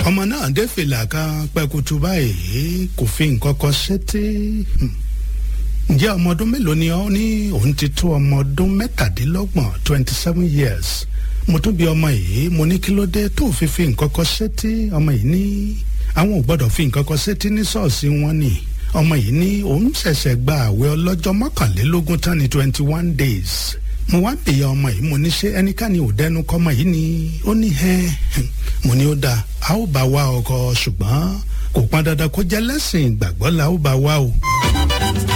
ọmọ náà dé fìlà kan pẹkutu báyìí kò fi nǹkan kan sétí ǹjẹ́ ọmọ ọdún mélòó ni ọ́ ní òun ti tó ọmọ ọdún mẹ́tàdínlọ́gbọ̀n twenty seven years mo tún bi ọmọ yìí mo ní kí ló dé tó fi fi nǹkan kan sétí ọmọ yìí ní àwọn ò gbọ́dọ̀ fi nǹkan kan sétí ní ṣọ́ọ̀ṣì wọn ni ọmọ yìí ní òun ṣẹ̀ṣẹ̀ gba àwẹ̀ ọlọ́jọ́ mọ́kànlélógún tán ní twenty one days mo wá bèèyàn ọmọ yìí mo ní ṣé ẹnikẹ́ni ò dẹnu kọ́mọ yìí ni ó ní ẹ́ mo ní ó dáa a ó bá wa ọkọ ṣùgbọ́n kò pọn dandan kó jẹ́ lẹ́sìn ìgbàgbọ́ la ó bá wa o.